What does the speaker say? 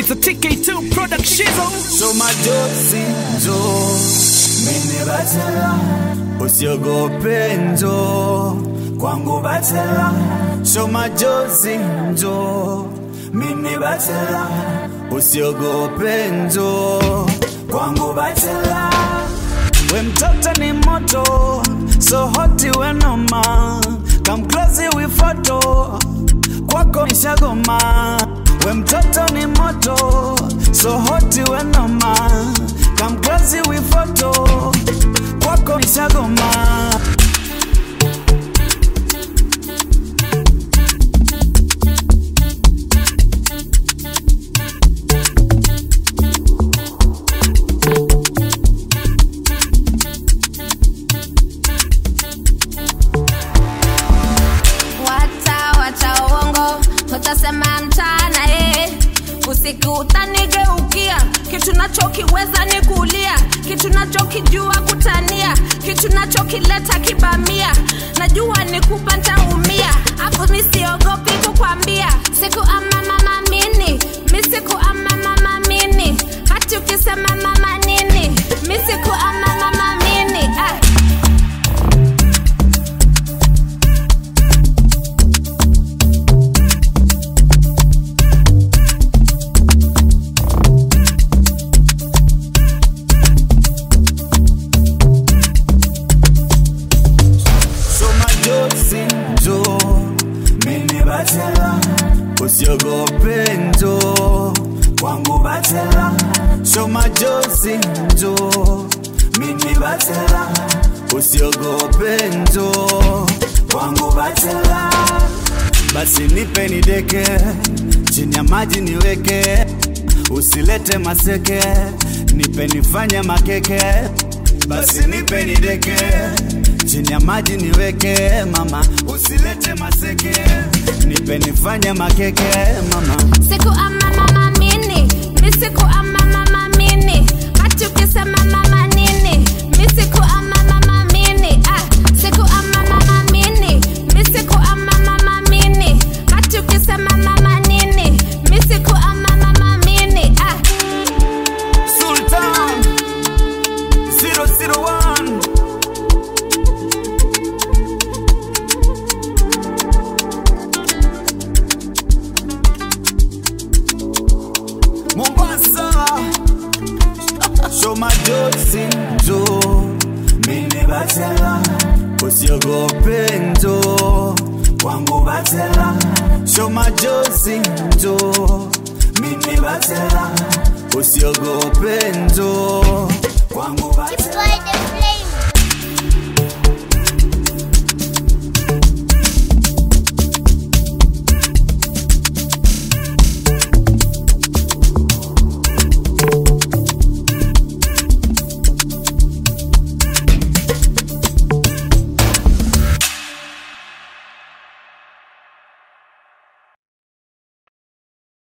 It's a TK2 production. So majozi njo mimi batela usiogope njo kwangu batela So majozi njo mimi batela usiogope njo kwangu batela we mtoto ni moto so hoti we noma come close we photo kwako nishagoma we mtoto ni moto so hoti we noma come close we photo kwako nishagoma Wacha wacha uongo, utasema mchana eh. Usiku utanigeukia, kitu nachokiweza ni kulia, kitu nachokijua kutania, kitu nachokileta kibamia, najua ni kupa ntaumia, afu mi siogopi kukwambia, siku ama mama mini, mi siku ama mama mini, hati ukisema mama nini, mi siku ama mama mini ah. So majozi njo mimi batela usiogope njo kwangu batela So majozi njo mimi batela usiogope njo kwangu batela basi nipe nideke chini ya maji niweke usilete maseke nipe nifanye makeke basi nipe nideke chini ya maji niweke mama usilete maseke nipe nifanye makeke mama siku ama mama mini mi siku ama mama mini hati ukisema mama nini mi siku ama mama mini ah, siku ama mama mini mi siku ama mama mini hati ukisema mama nini mi siku ama mama mini ah. Sultan 001 Mombasa Show majozi njo mimi batela usiogope njo kwangu batela Show majozi njo mimi batela usiogope njo kwangu batela Boy, the